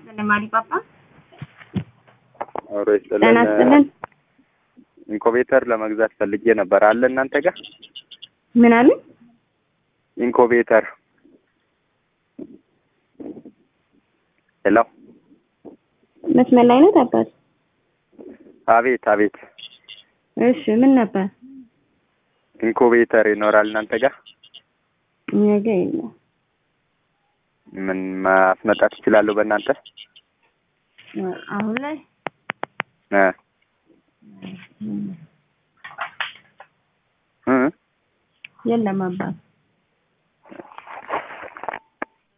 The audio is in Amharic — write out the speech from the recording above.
ለማሪ ፓፓ አብሮ ጤና ይስጥልን። ይስጥልን። ኢንኮቤተር ለመግዛት ፈልጌ ነበር። አለ እናንተ ጋር ምን አሉ? ኢንኮቤተር? ሄሎ። መስመር ላይ ነው አባት? አቤት አቤት። እሺ ምን ነበር? ኢንኮቤተር ይኖራል እናንተ ጋር? እኛ ጋር የለም። ምን ማስመጣት እችላለሁ በእናንተ? አሁን ላይ እ እ የለም አባት።